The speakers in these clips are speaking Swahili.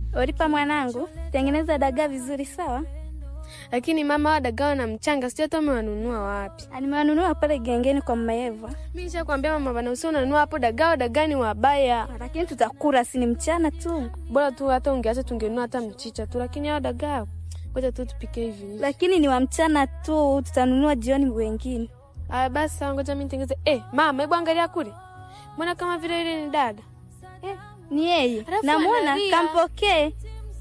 Oripa mwanangu, tengeneza dagaa vizuri sawa? Lakini mama, wa dagaa na mchanga sijui hata umewanunua wapi. Nimewanunua pale gengeni kwa mama Eva. Mimi nishakwambia mama bana, usio unanunua hapo dagaa, wa dagaa ni wabaya. Lakini tutakula, si ni mchana tu. Bora tu hata ungeacha tungenunua hata mchicha tu, lakini hao dagaa ngoja tu tupike hivi hivi. Lakini ni wa mchana tu, tutanunua jioni wengine. Aya basi sawa, ngoja mimi nitengeze. Eh, mama, hebu angalia kule. Mbona kama vile ile ni dada? Eh, ni yeye. Alafu Namwona, analia. kampokee.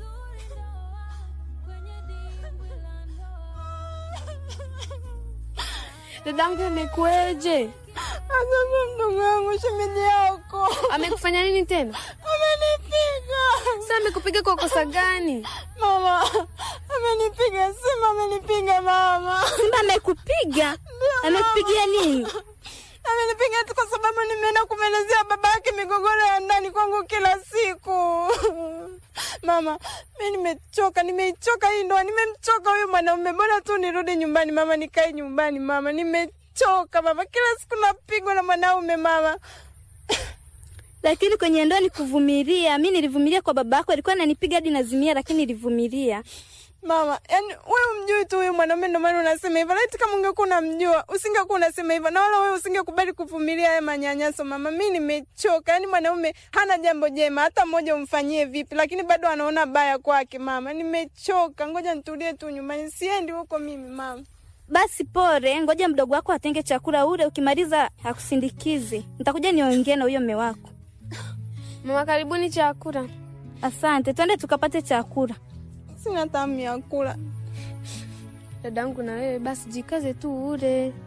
Dadangu amekueje? Asante mdogo wangu, shemeji yako Amekufanya nini tena? amenipiga. Sasa amekupiga kwa kosa gani? Mama amenipiga, Simba amenipiga mama, Simba amekupiga? Amekupigia nini? amenipiga tu kwa sababu nimeenda kumwelezea baba yake migogoro ya ndani kwangu kila siku. Mama, mi nimechoka, nimeichoka hii ndoa, nimemchoka huyu mwanaume. Bora tu nirudi nyumbani mama, nikae nyumbani mama, nimechoka mama, kila siku napigwa na mwanaume mama. Lakini kwenye ndoa ni kuvumilia. Mi nilivumilia kwa baba yako, alikuwa ananipiga hadi nazimia, lakini nilivumilia. Mama, yani wewe umjui tu huyu mwanaume, ndio maana unasema hivyo. Laiti kama ungekuwa unamjua usingekuwa unasema hivyo, na wala wewe usingekubali kuvumilia haya manyanyaso. Mama, mi nimechoka. Yani mwanaume hana jambo jema hata mmoja umfanyie vipi, lakini bado anaona baya kwake. Mama, nimechoka, ngoja nitulie tu nyumbani, siendi huko mimi mama. Basi pore, ngoja mdogo wako atenge chakula ule, ukimaliza akusindikize. Nitakuja niongee na huyo mme wako. Mama, karibuni chakula. Asante, twende tukapate chakula. Sina tamu ya kula. Dadangu na wewe basi jikaze tu ule.